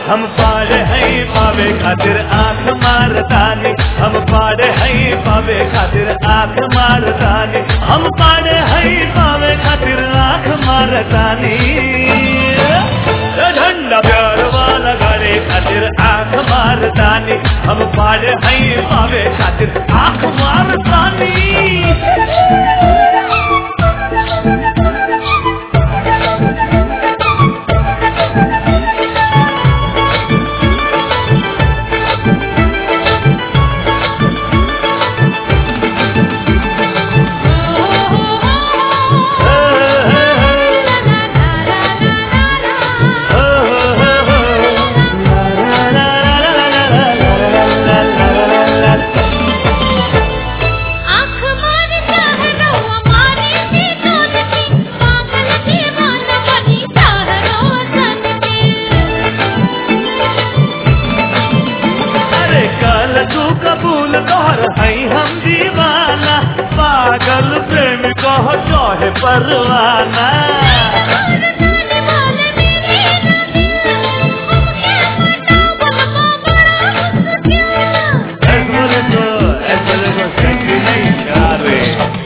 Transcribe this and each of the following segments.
हम पाड़े हैं पावे खातिर आंख मारतानी हम पाड़े हैं पावे खातिर आंख मारतानी हम पाड़े हैं पावे खातिर आंख मारतानी झंडा प्यार वाला गाड़े खातिर आंख मारतानी हम पाड़े हैं पावे खातिर आंख मारतानी आँख मार चाहरो हमारी सी दूध की पागल दीवाना बनी चाहरो सन की अरे कल तू कबूल कर है हम दीवाना पागल प्रेम कहो चाहे परवाना ऐश्वर्य को ऐश्वर्य को सच्ची नहीं चाहे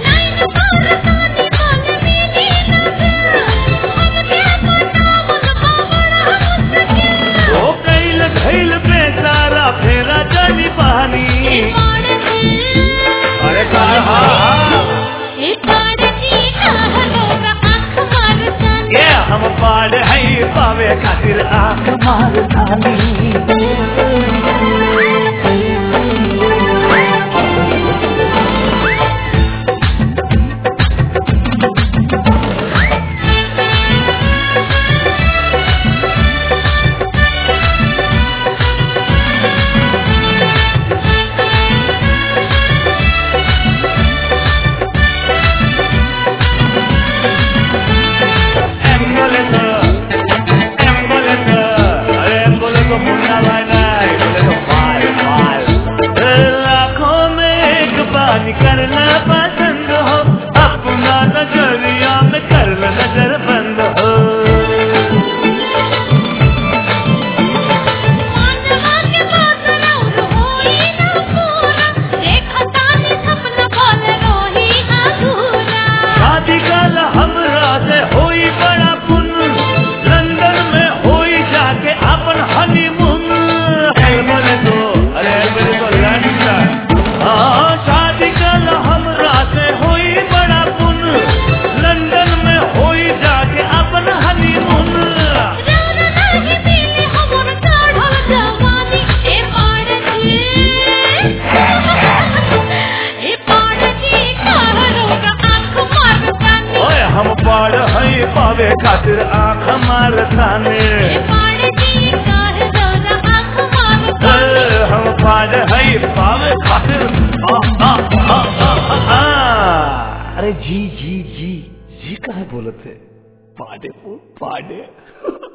ओ कैल खैल बेचारा फेरा जानी पानी अरे कहा ये हम पाड़ है पावे खातिर आंख मारतानी एम्बुलेंस एम्बुलेंस अरे एम्बुलेंस को मुन्ना भाई ना एम्बुलेंस को मार मार लाखों में एक बार करना पसंद हो अपना नजरिया में कर लो नजर बंद हो शादी कल हमरा से होई बड़ा पुन लंदन में होई जाके अपन हनीमून बोले तो अरे बोले तो लंदन हाँ शादी कल हमरा से होई बड़ा पुन लंदन में होई जाके अपन हनीमून ओए हम पाड़ है पावे खातिर आंख मारताने ए, हम पाड़ है पावे खातिर आ, आ, आ, आ, आ, आ। अरे जी जी जी जी कहा बोलत है पाडे वो पाडे